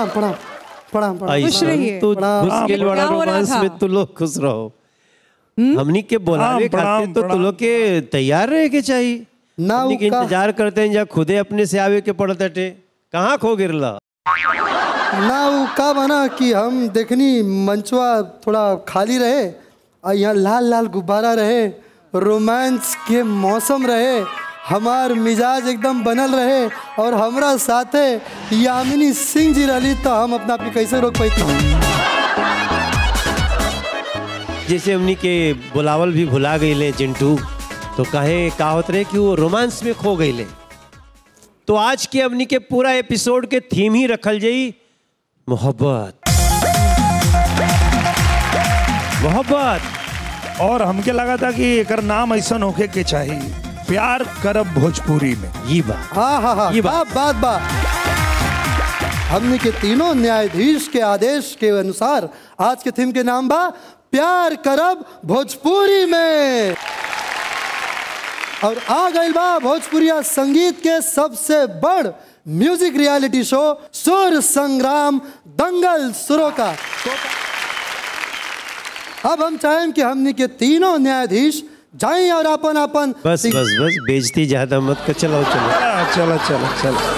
प्रणाम प्रणाम प्रणाम प्रणाम खुश रहिए। तो प्रणाम। घुस गेल क्या बड़ा हो रहा रोमांस था? में तू लोग खुश रहो हमनी के बोलावे प्रणाम, खातिर तो तू प्रणाम। लोग के तैयार रहे के चाहिए ना हमनी के उका- इंतजार करते हैं या खुदे अपने से आवे के पड़त हटे कहाँ खो गिरला ना वो का बना कि हम देखनी मंचवा थोड़ा खाली रहे और यहाँ लाल लाल गुब्बारा रहे रोमांस के मौसम रहे हमार मिजाज एकदम बनल रहे और हमरा साथे यामिनी सिंह जी रही तो हम अपना आप के कैसे रोक पाती जैसे हमनी के बुलावल भी भुला गईले चिंटू तो कहे का होत रहे कि वो रोमांस में खो गईले तो आज के हमनी के पूरा एपिसोड के थीम ही रखल जाई मोहब्बत मोहब्बत और हमके लगा था कि एकर नाम ऐसा होके के चाहिए प्यार करब भोजपुरी में ये बात हाँ हाँ हाँ ये बात बात बात हमने के तीनों न्यायाधीश के आदेश के अनुसार आज के थीम के नाम बा प्यार करब भोजपुरी में और आ गइल बा भोजपुरिया संगीत के सबसे बड़ म्यूजिक रियलिटी शो सुर संग्राम दंगल सुरों का अब हम चाहें कि हमने के तीनों न्यायाधीश जाएं और अपन अपन बस बस बस बेजती ज्यादा मत कर चलो चलो आ, चलो चलो चलो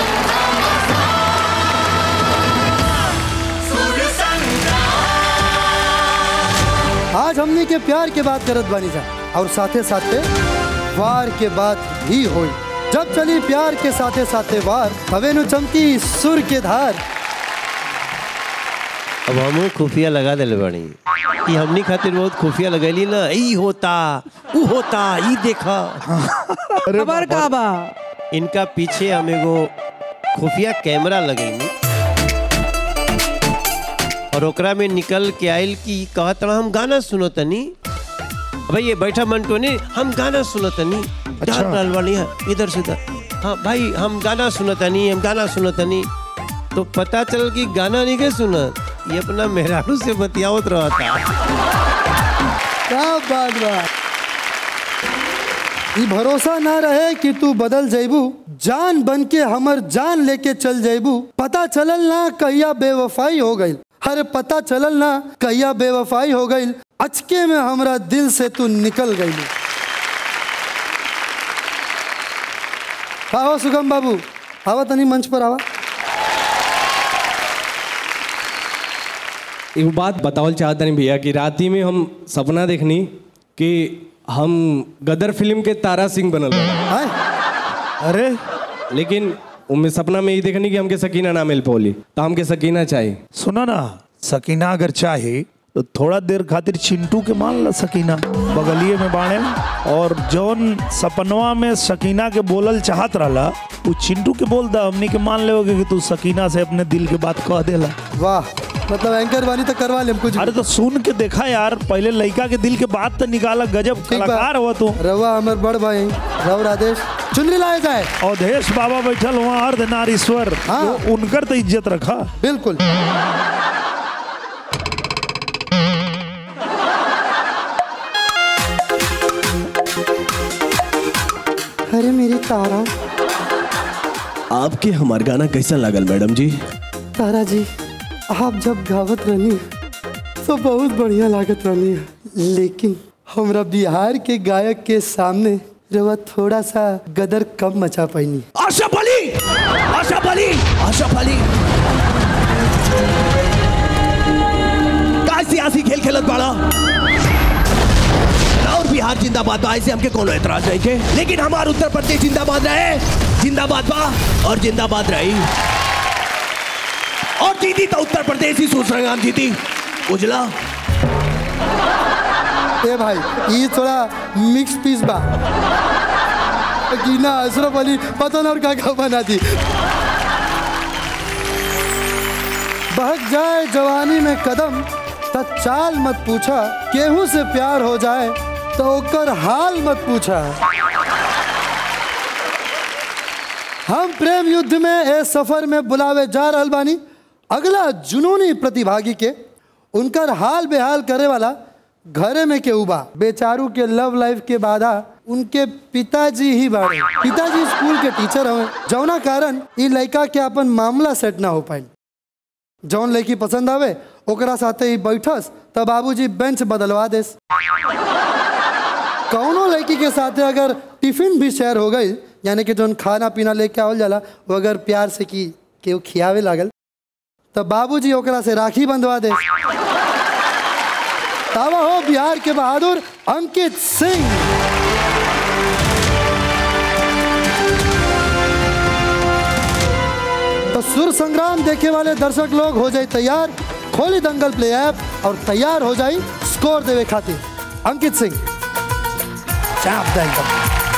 आज हमने के प्यार के बात करत बानी जा और साथे साथे वार के बात भी होई जब चली प्यार के साथे साथे वार हवे नु चमकी सुर के धार अब हम खुफिया लगा दिले बानी ये हमनी खातिर बहुत खुफिया लगैली ना ई होता ऊ होता ई देखा खबर का बा इनका पीछे हम एगो खुफिया कैमरा लगैनी और ओकरा में निकल के आयल कि कहत रहा हम गाना सुनो तनी भाई ये बैठा मंटोनी हम गाना सुनो तनी अच्छा। अच्छा रहल बानी है इधर से उधर हाँ भाई हम गाना सुनो तनी हम गाना सुनो तनी तो पता चल कि गाना नहीं के सुनत ये अपना मेहरारू से बतियावत रहा था क्या बात बा ई भरोसा ना रहे कि तू बदल जैबू जान बन के हमर जान लेके चल जैबू पता चलल ना कहिया बेवफाई हो गई अरे पता चलल ना कहिया बेवफाई हो गई अचके में हमरा दिल से तू निकल गई का हो सुगम बाबू आवा तनी मंच पर आवा एगो बात बतावल चाहत नहीं भैया कि राती में हम सपना देखनी कि हम गदर फिल्म के तारा सिंह बनल बानी। आए अरे लेकिन उनमें सपना में ये देखनी कि हमके सकीना ना मिल पौली तो हमके सकीना चाहिए सुनो ना सकीना अगर चाहे तो थोड़ा देर खातिर चिंटू के मान ला सकीना बगलिए में बाणे और जौन सपनवा में सकीना के बोलल चाहत रहला वो चिंटू के बोल दा हमनी के मान लेओगे कि तू सकीना से अपने दिल के बात कह देला वाह मतलब एंकर बानी तो करवा ले कुछ भी। अरे तो सुन के देखा यार पहले लड़का के दिल के बात तो निकाला गजब ठीक बा। कलाकार हुआ तू रवा हमर बड़ भाई रव राधेश चुनरी लाए जाए अवधेश बाबा बैठल वहाँ अर्धनारीश्वर हाँ। वो उनकर तो इज्जत रखा बिल्कुल अरे मेरी तारा आपके हमार गाना कैसा लागल मैडम जी तारा जी आप जब गावत रहनी तो बहुत बढ़िया लागत रहनी लेकिन हमरा बिहार के गायक के सामने रवा थोड़ा सा गदर कम मचा पाईनी आशा अली आशा अली आशा अली का सियासी खेल खेलत बाड़ा और बिहार जिंदाबाद बा ऐसे हमके कोनो एतराज नहीं के लेकिन हमार उत्तर प्रदेश जिंदाबाद रहे जिंदाबाद बा और जिंदाबाद रही और जीती तो उत्तर प्रदेश ही सुसंग्राम जीती उजला ए भाई ये थोड़ा मिक्स पीस बा गीना अशरफ अली पता ना और क्या क्या बना दी बहक जाए जवानी में कदम त चाल मत पूछा केहू से प्यार हो जाए तो ओकर हाल मत पूछा हम प्रेम युद्ध में ए सफर में बुलावे जा रहल बानी अगला जुनूनी प्रतिभागी के उनकर हाल बेहाल करे वाला घरे में केहू बा बेचारू के लव लाइफ के बाधा उनके पिताजी ही बाड़े पिताजी स्कूल के टीचर हवे जौना कारण ई लड़का के अपन मामला सेट ना हो पाई जौन लड़की पसंद आवे ओकरा साथे ही बैठस तब बाबूजी बेंच बदलवा देस कौनो लड़की के साथे अगर टिफिन भी शेयर हो गई यानी कि जौन खाना पीना लेके आवल जाला वो अगर प्यार से की केहू खियावे लागल तब बाबूजी ओकरा से राखी बंधवा दे तावा हो बिहार के बहादुर अंकित सिंह तो सुर संग्राम देखे वाले दर्शक लोग हो जाए तैयार खोली दंगल प्ले ऐप और तैयार हो जाए स्कोर देवे खातिर अंकित सिंह चाप दे एकदम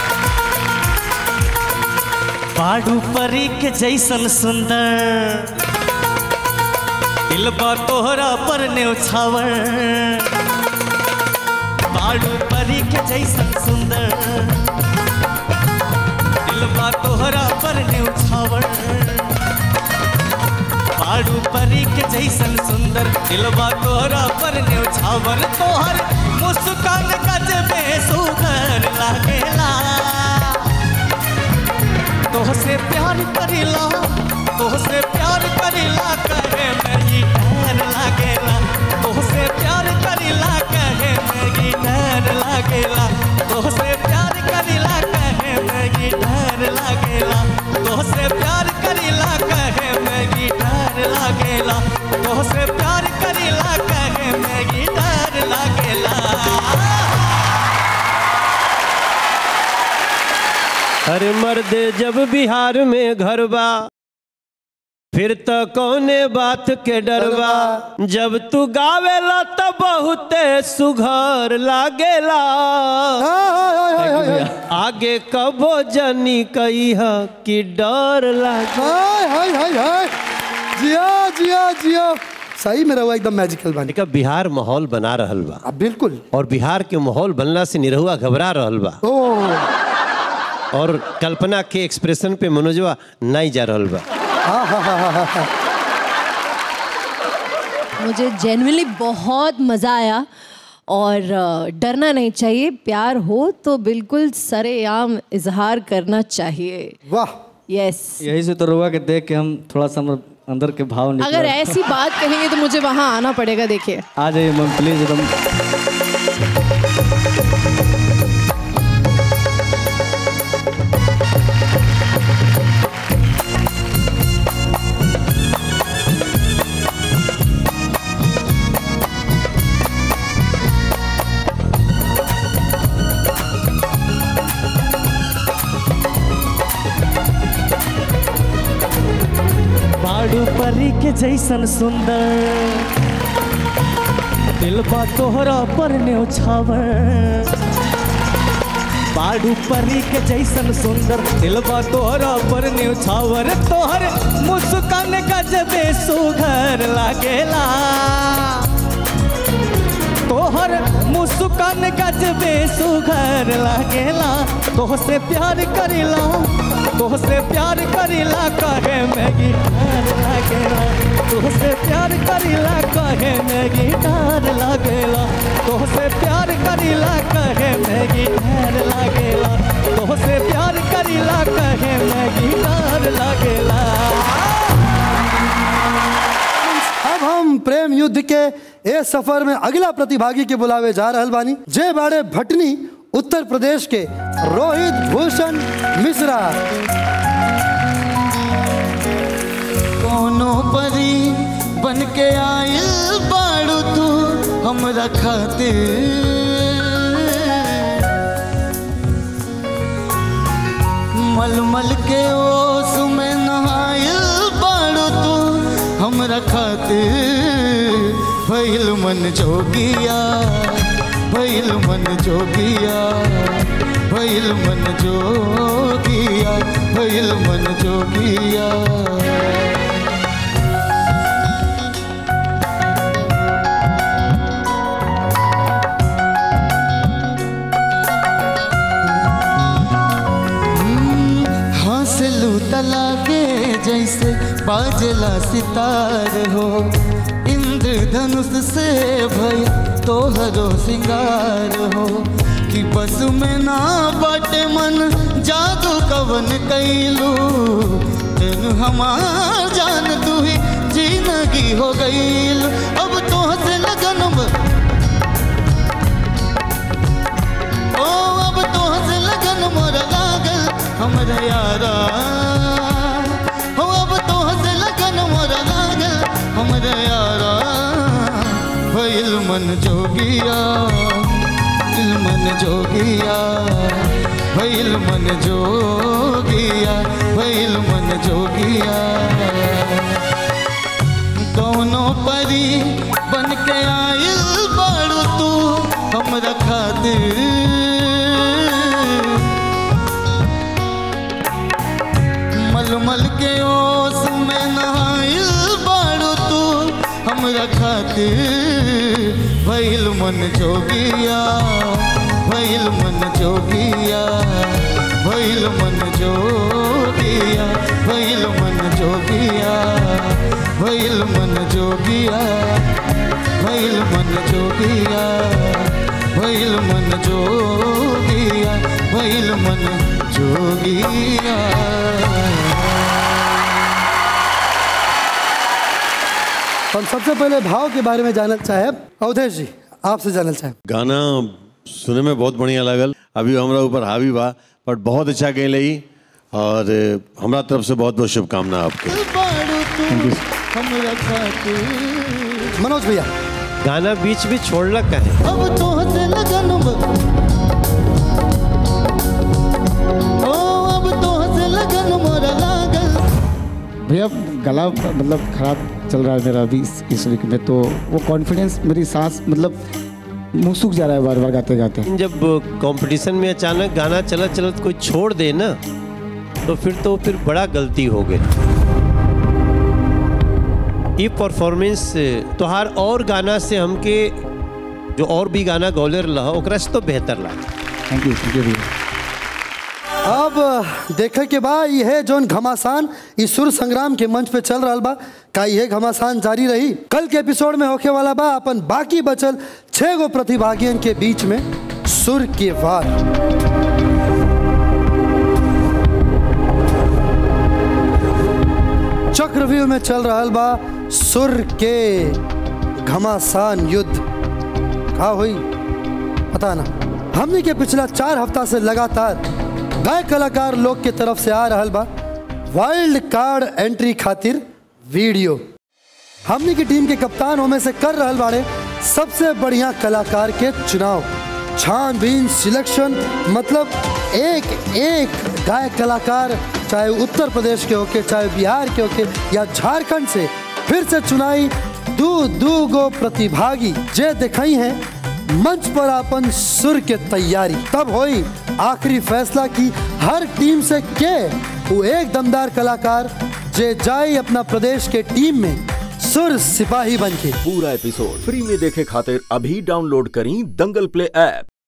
पाडू परी के जैसन सुंदर दिलबा तोहरा पर न्यौछावर पाडू परी के जैसन सुंदर दिलबा तोहरा पर न्यौछावर पाडू परी के जैसन सुंदर दिलबा तोहरा पर न्यौछावर तोहर मुस्कान गजबे सुंदर लागेला तोहसे प्यार करेला तोहसे प्यार करेला कहे मेरी डर लागेला तोहसे प्यार करेला कहे मेरी डर लागेला तोहसे प्यार करेला कहे मेरी डर लागेला तोहसे प्यार करेला कहे मेरी डर लागेला तोहसे प्यार करेला कहे मेरी डर लागेला अरे मर्दे जब बिहार में घर बा फिर तो कौने बात के डरबा जब तू गावेला तो बहुते सुघर लागेला हाय, हाय, हाय, हाय, हाय। आगे कबो जनी कही कि डर लागे हाय हाय हाय हाय जिया जिया जिया सही में रहुआ एकदम मैजिकल बनी देखा बिहार माहौल बना रहल बा अब बिल्कुल और बिहार के माहौल बनला से निरहुआ घबरा रहल बा ओ और कल्पना के एक्सप्रेशन पे मनोजवा नहीं जा रहल बा हाँ हाँ हाँ हाँ हाँ मुझे जेनुअनली बहुत मज़ा आया और अ, डरना नहीं चाहिए प्यार हो तो बिल्कुल सरेआम इजहार करना चाहिए वाह यस यही से तो रुआ के देख के हम थोड़ा सा हम अंदर के भाव निकल अगर ऐसी बात कहेंगे तो मुझे वहाँ आना पड़ेगा देखिए आ जाइए मैम प्लीज एकदम बाडू परी के जैसन सुंदर दिलबा तोहरा पर न्यौछावर बाडू परी के जैसन सुंदर दिलबा तोहरा पर न्यौछावर तोहर मुस्कान गजबे सुघर लागेला तोहर मुस्कान गजबे सुघर लागेला तोहसे प्यार करेला तोहसे प्यार करेला कहे मैगी डर लागेला तोहसे प्यार करेला कहे मैगी डर लागेला तोहसे प्यार करेला कहे मैगी डर लागेला तोहसे प्यार करेला कहे मैगी डर लागेला अब हम प्रेम युद्ध के ए सफर में अगला प्रतिभागी के बुलावे जा रहल बानी जे बाड़े भटनी उत्तर प्रदेश के रोहित भूषण मिश्रा कोनो परी बन के आयल बाड़ू तू हमरा खातिर मलमल के ओस में नहायल बाड़ू तू हमरा खातिर भइल मन जोगिया भइल मन जोगिया भइल मन जोगिया भइल मन जोगिया हंसलू तला के जैसे बाजला सितार हो इंद्रधनुष से भय तोहरो सिंगार हो कि बस में ना बाटे मन जादू कवन कैलू तेन हमार जान तू ही जिंदगी हो गईल अब तो से लगन ब- ओ अब तो से लगन मोर लागल हमरा यारा हो अब तो से लगन मोर लागल हमरा यारा भइल मन जोगिया दिल मन जोगिया भइल मन जोगिया भइल मन जोगिया कौनो परी बन के आइल बाड़ू तू हमरा खातिर मलमल के ओस में नहाइल बाड़ू तू हमरा खातिर भइल मन जोगिया भइल मन जोगिया भइल मन जोगिया भइल मन जोगिया भइल मन जोगिया भइल मन जोगिया भइल मन जोगिया भइल मन जोगिया हम सबसे पहले भाव के बारे में जानना चाहे अवधेश जी आपसे जानना चाहे गाना सुने में बहुत बढ़िया लगल अभी हमरा ऊपर हावी बा बट बहुत अच्छा गए लई और अ, हमरा तरफ से बहुत बहुत शुभकामना आपके बाड़ू तू हमरा खातिर मनोज भैया गाना बीच में छोड़लक कहे अब तो से लगन ब- ओ अब तो से लगन मोर लागल भैया गला मतलब खराब चल रहा है मेरा अभी इस, इस वीक में तो वो कॉन्फिडेंस मेरी सांस मतलब मुंह सूख जा रहा है बार बार गाते गाते जब कंपटीशन में अचानक गाना चलत चलत कोई छोड़ दे ना तो फिर तो फिर बड़ा गलती हो गई ये परफॉर्मेंस तोहार और गाना से हमके जो और भी गाना गौले रहा ओकरा से तो बेहतर लगा थैंक यू थैंक यू भैया अब देखे के बाद यह जोन घमासान इस सुर संग्राम के मंच पे चल रहा बा का यह घमासान जारी रही कल के एपिसोड में होके वाला बा अपन बाकी बचल छह गो प्रतिभागियन के बीच में सुर के वार चक्रव्यूह में चल रहा बा सुर के घमासान युद्ध का हुई पता ना हमने के पिछला चार हफ्ता से लगातार गाय कलाकार लोग के तरफ से आ रहा बा वाइल्ड कार्ड एंट्री खातिर वीडियो हमने की टीम के कप्तान में से कर रहल बाड़े सबसे बढ़िया कलाकार के चुनाव छानबीन सिलेक्शन मतलब एक एक गायक कलाकार चाहे उत्तर प्रदेश के होके चाहे बिहार के होके या झारखंड से फिर से चुनाई दू दू गो प्रतिभागी जे दिखाई हैं मंच पर अपन सुर के तैयारी तब होई आखिरी फैसला की हर टीम से के वो एक दमदार कलाकार जे जाए अपना प्रदेश के टीम में सुर सिपाही बन के पूरा एपिसोड फ्री में देखे खातिर अभी डाउनलोड करी दंगल प्ले ऐप